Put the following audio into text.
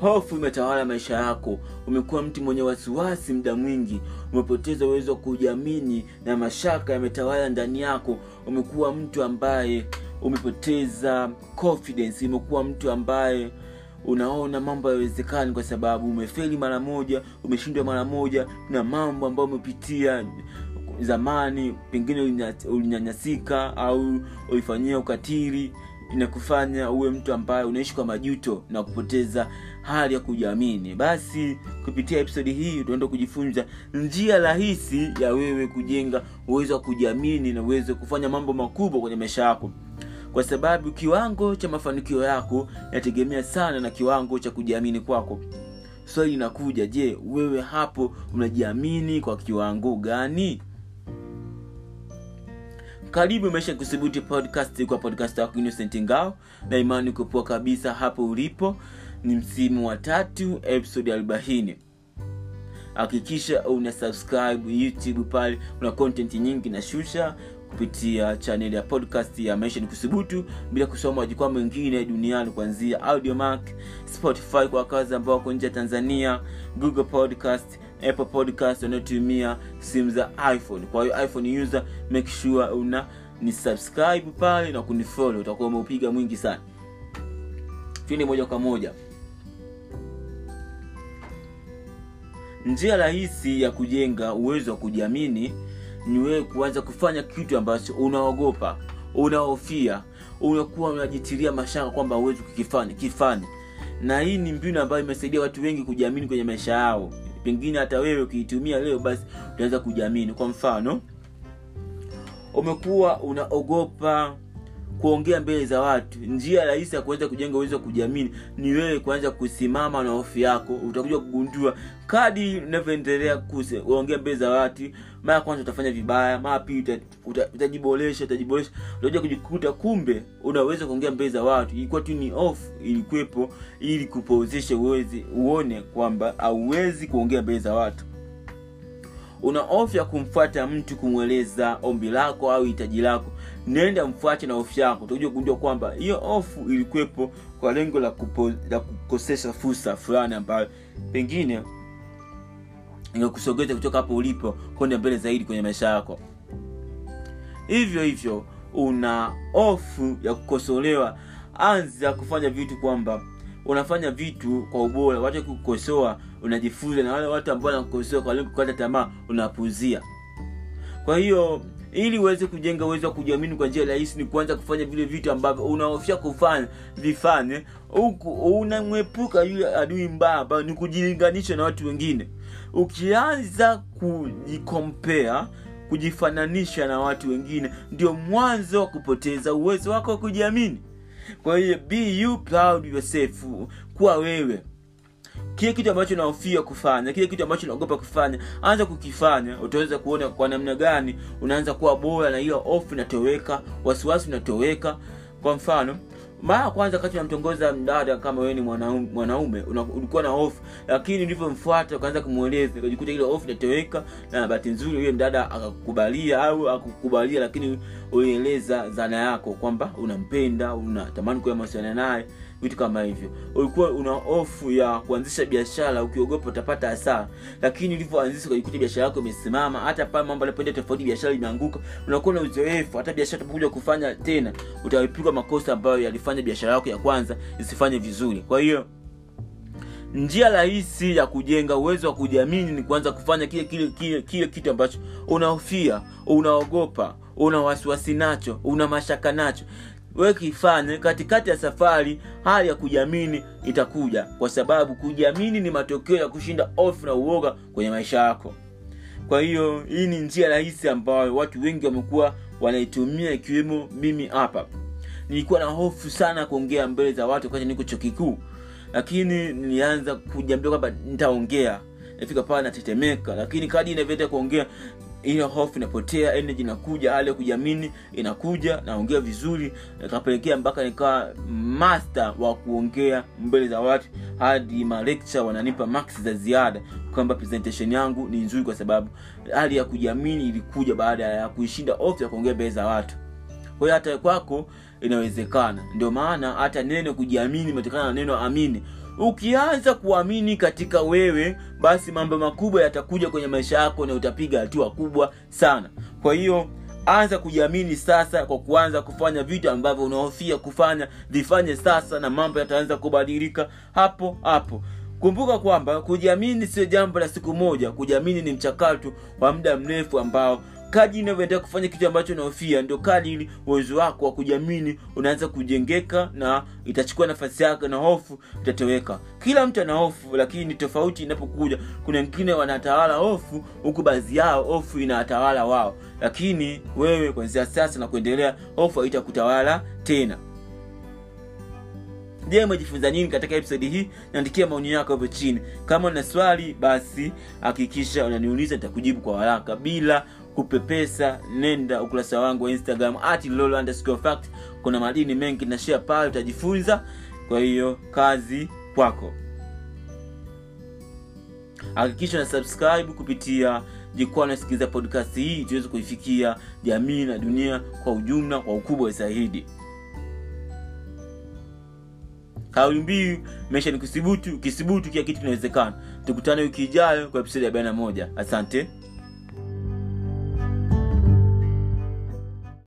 hofu imetawala maisha yako umekuwa mtu mwenye wasiwasi muda mwingi umepoteza uwezo wa kujiamini na mashaka yametawala ndani yako umekuwa mtu ambaye umepoteza confidence umekuwa mtu ambaye unaona mambo hayawezekani kwa sababu umefeli mara moja umeshindwa mara moja na mambo ambayo umepitia zamani pengine ulinya- ulinyanyasika au ulifanyia ukatili inakufanya uwe mtu ambaye unaishi kwa majuto na kupoteza hali ya kujiamini basi kupitia episodi hii tunaenda kujifunza njia rahisi ya wewe kujenga uwezo wa kujiamini na uwezo wa kufanya mambo makubwa kwenye maisha yako kwa sababu kiwango cha mafanikio yako inategemea sana na kiwango cha kujiamini kwako swali linakuja je wewe hapo unajiamini kwa kiwango gani karibu maisha kuthubuti podcast kwa podcast wako innocent ngao na imani kupoa kabisa hapo ulipo ni msimu wa tatu episode arobaini hakikisha una subscribe youtube pale una content nyingi na shusha kupitia chaneli ya podcast ya maisha ni kuthubutu bila kusoma majukwaa mengine duniani kuanzia audiomark spotify kwa wakazi ambao wako nje ya tanzania google podcast apple podcast wanaotumia simu za iphone kwa hiyo iphone user make sure una ni subscribe pale na kunifollow utakuwa umeupiga mwingi sana tuende moja kwa moja njia rahisi ya kujenga uwezo wa kujiamini ni wewe kuanza kufanya kitu ambacho unaogopa unahofia unakuwa unajitilia mashaka kwamba huwezi kukifanya kifanye na hii ni mbinu ambayo imesaidia watu wengi kujiamini kwenye maisha yao pengine hata wewe ukiitumia leo basi utaweza kujiamini kwa mfano umekuwa unaogopa kuongea mbele za watu njia rahisi ya kuweza kujenga uwezo wa kujiamini ni wewe kuanza kusimama na hofu yako utakuja kugundua kadi unavyoendelea kuongea mbele za watu mara ya kwanza utafanya vibaya mara pili uta- uta- utajiboresha utajiboresha utakuja kujikuta kumbe unaweza kuongea mbele za watu ilikuwa tu ni off ilikuwepo ili kupozesha uwezi uone kwamba hauwezi kuongea mbele za watu una hofu ya kumfuata mtu kumweleza ombi lako au hitaji lako nenda mfuate na hofu yako utakuja kugundua kwamba hiyo hofu ilikuwepo kwa lengo la, kupo, la kukosesha fursa fulani ambayo pengine ingekusogeza kutoka hapo ulipo kwenda mbele zaidi kwenye maisha yako hivyo hivyo una hofu ya kukosolewa anza kufanya vitu kwamba unafanya vitu kwa ubora watu kukosoa unajifunza na wale watu ambao wanakukosoa kwa lengo kukata tamaa unapuzia kwa hiyo ili uweze kujenga uwezo wa kujiamini kwa njia rahisi ni kuanza kufanya vile vitu ambavyo unaofia kufanya vifanye huku unamwepuka yule adui mbaya ambayo ni kujilinganisha na watu wengine ukianza kujikompea kujifananisha na watu wengine ndio mwanzo wa kupoteza uwezo wako wa kujiamini kwa hiyo be you proud yourself kuwa wewe kile kitu ambacho unahofia kufanya kile kitu ambacho unaogopa kufanya anza kukifanya utaweza kuona kwa namna gani unaanza kuwa bora na hiyo hofu inatoweka wasiwasi unatoweka kwa mfano mara ya kwanza wakati unamtongoza mdada kama wewe ni mwanaume, mwanaume una- ulikuwa na hofu lakini ulivyomfuata ukaanza kumweleza ukajikuta ile hofu inatoweka na bahati nzuri huyo mdada akakubalia au akukubalia lakini ulieleza dhana yako kwamba unampenda unatamani kuwa mawasiliana naye vitu kama hivyo ulikuwa una hofu ya kuanzisha biashara ukiogopa utapata hasara lakini ulivyoanzisha ukajikuta biashara yako imesimama hata pale mambo yanapoenda tofauti biashara imeanguka unakuwa na uzoefu hata biashara utapokuja kufanya tena utaepuka makosa ambayo yalifanya biashara yako ya kwanza isifanye vizuri kwa hiyo njia rahisi ya kujenga uwezo wa kujiamini ni kuanza kufanya kile kile kile, kile kitu ambacho unahofia unaogopa una wasiwasi nacho una mashaka nacho we kifanye katikati ya safari hali ya kujiamini itakuja kwa sababu kujiamini ni matokeo ya kushinda ofu na uoga kwenye maisha yako kwa hiyo hii ni njia rahisi ambayo watu wengi wamekuwa wanaitumia ikiwemo mimi hapa nilikuwa na hofu sana kuongea mbele za watu wakati niko chuo kikuu lakini nilianza kujiambia kwamba nitaongea nafika pale natetemeka lakini kadi inavyoenda kuongea ile hofu inapotea energy inakuja hali ya kujiamini inakuja naongea vizuri nikapelekea mpaka nikawa master wa kuongea mbele za watu hadi malecture wananipa max za ziada kwamba presentation yangu ni nzuri kwa sababu hali ya kujiamini ilikuja baada ya kuishinda hofu ya kuongea mbele za watu kwa hiyo hata kwako inawezekana ndio maana hata neno kujiamini imetokana na neno amini ukianza kuamini katika wewe basi mambo makubwa yatakuja kwenye maisha yako na utapiga hatua kubwa sana kwa hiyo anza kujiamini sasa kwa kuanza kufanya vitu ambavyo unahofia kufanya vifanye sasa na mambo yataanza kubadilika hapo hapo kumbuka kwamba kujiamini sio jambo la siku moja kujiamini ni mchakato wa muda mrefu ambao kaji inavyoendelea kufanya kitu ambacho unahofia ndio kadiri uwezo wako wa kujiamini unaanza kujengeka na itachukua nafasi yake na hofu itatoweka kila mtu ana hofu lakini tofauti inapokuja kuna wengine wanatawala hofu huku baadhi yao hofu inatawala wao lakini wewe kwanzia sasa na kuendelea hofu haitakutawala tena je umejifunza nini katika episodi hii niandikia maoni yako hapo chini kama una swali basi hakikisha unaniuliza nitakujibu kwa haraka bila kupepesa nenda ukurasa wangu wa instagram at lolo underscore fact kuna madini mengi na share pale utajifunza kwa hiyo kazi kwako hakikisha na subscribe kupitia jukwaa unasikiliza podcast hii tuweze kuifikia jamii na dunia kwa ujumla kwa ukubwa zaidi kauli mbiu maisha ni kusibutu ukisibutu kila kitu kinawezekana tukutane wiki ijayo kwa episodi ya 41 asante